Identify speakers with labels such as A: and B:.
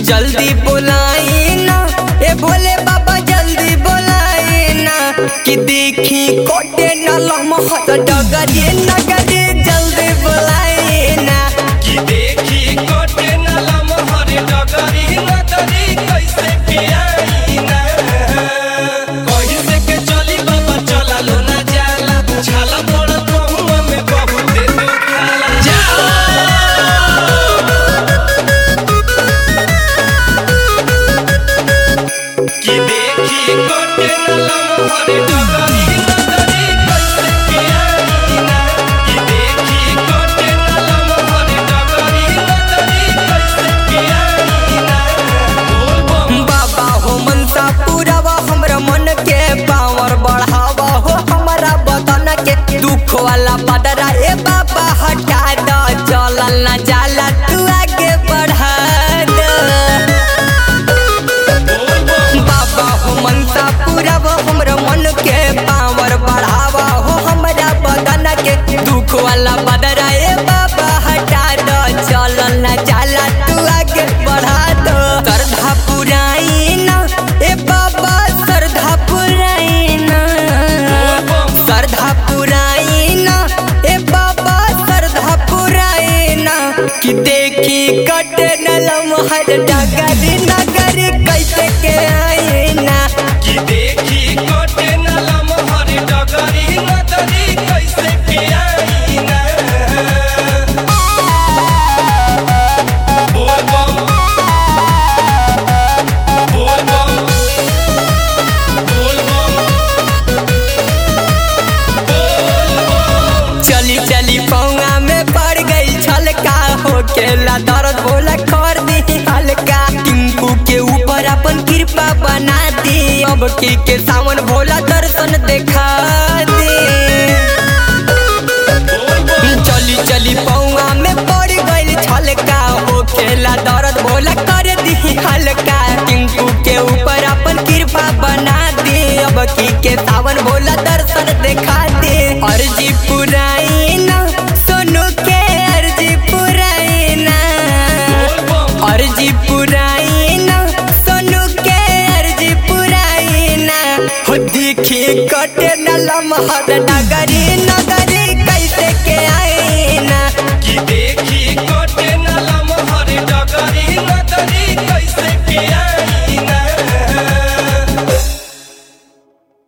A: जल्दी बुलाई ना ए भोले बाबा जल्दी बुलाई ना कि देखी कोटे न लमहत डगरी नगरी जल्दी बुलाई ना
B: कि देखी कोटे न लमहर डगरी नगरी कैसे के आई ना कहीं से के चली बाबा चला लो ना जाला छाला पड़ पहुआ में बहुत दुखाला जा कि देखी कोटे न लमहर डगरी नगरी कैसे के आई ना कि देखी कोटे न लमहर डगरी नगरी कैसे के आई ना बोल बम
A: बाबा हो मनसा पूरावा हमरा मन के पावर बढ़ावा हो हमारा बदन के दुख वाला बदरा ए बाबा हटा दो चलल ना जाला तू आगे बढ़ा दो
B: बोल बम
A: बाबा हो मनसा पूरावा हमरा मन के पावर बढ़ावा हो हमारा बदन के दुख वाला बदरा ए बाबा हटा दो चलल ना जाला तू आगे बढ़ा दो श्रद्धा पुराई ना ए बाबा श्रद्धा पुराई ना श्रद्धा पुराई ना ए बाबा श्रद्धा पुराई ना कि देखी कटे न लमहर डगरी नगरी कैसे के आई ना
B: कि देखी कोटे न लमहर डगरी नगरी कैसे के आई ना बोल बम बोल बम बोल बम बोल बम
A: चली चली पौआ में पड़ गई छलका हो केला दर्द बोला कर दी हल्का टिंकू के ऊपर अपन कृपा बना दी अब की के सावन भोला दर्शन देखा दी
B: बोल बम
A: चली चली पौआ में पड़ गई छलका हो खेला दर्द भोला कर दी हल्का टिंकू के ऊपर अपन कृपा बना दी अब की के सावन भोला दर्शन देखा दे अर्जी पुराई ना सोनू के अर्जी पुराई ना
B: बोल बम
A: अर्जी पुराई ना सोनू के अर्जी पुराई ना हो देखी कटे न लमहर डगरी